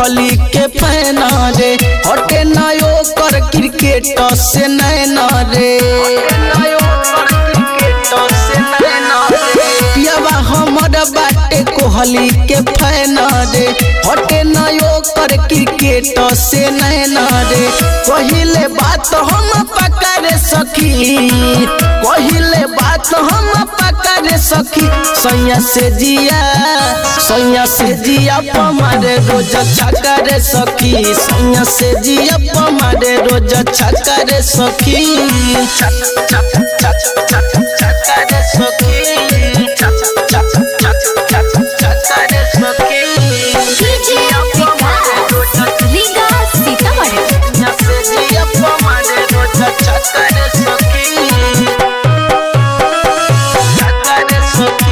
कोहली के फैन रे हटे नयो कर क्रिकेट से नैन रे पियावा हमर बाटे कोहली के फैन रे हटे नयो कर क्रिकेट से नैन रे पहिले बात हम पकड़ सखी पहिले बात हम पकड़ सखी सैया से जिया सैया से जिया पमारे रोज छकर सखी सैया से जिया पमारे रोज छकर सखी छक छक छक छक छकर सखी छक छक छक छक छकर सखी डीजे विकास रीगा सीतामढ़ी सैया से जिया पमारे रोज छकर सखी छकर सखी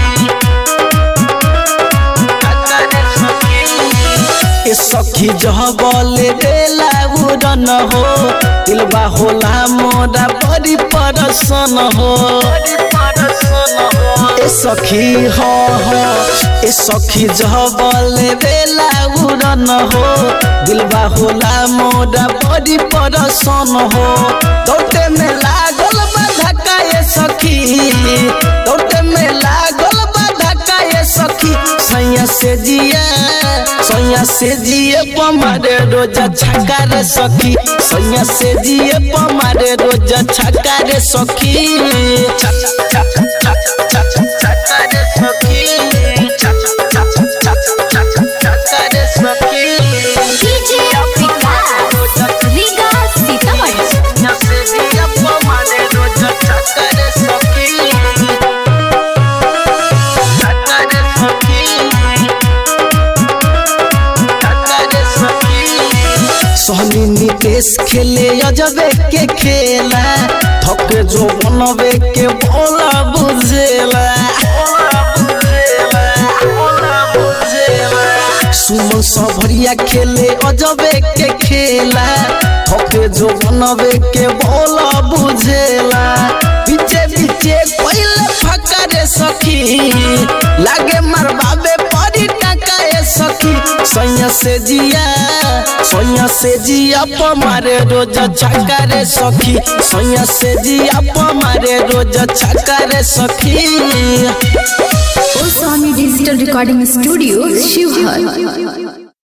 ए सखी जहबले बेला उड़न हो दिलबा होला मोरा बड़ी परसन हो ए सखी हो हो ए सखी जहबले बेला उड़न हो दिलबा होला मोरा बड़ी परसन हो दौटे में लागल बा धक्का ए सखी दौटे में लागल बा धक्का ए सखी सैया से जिया सैया से जिए पमारे रोज छक्का रे सखी सैया से जिए पमारे रोज छक्का रे सखी छक छक छक छक छक्का रे सखी छक छक छक छक छक्का रे सखी डीजे विकास रीगा सीतामढ़ी सैया से जिए पमारे रोज छक्का रे सखी छक्का रे सखी सोहनी नितेश खेले अजबे के खेला थके जो बनबे के बोला बुझेला सुमन सबरिया खेले अजबे के खेला थके जो बनबे के बोला बुझेला पीछे पीछे कोइले फकरे सखी लागे मरबाबे परी टाका ए सखी सैया से जिया सैया से जिया पमारे रोज छक्का रे सखी सैया से जिया पमारे रोज छक्का रे सखी Osami Digital Recording Studio, Shivhar.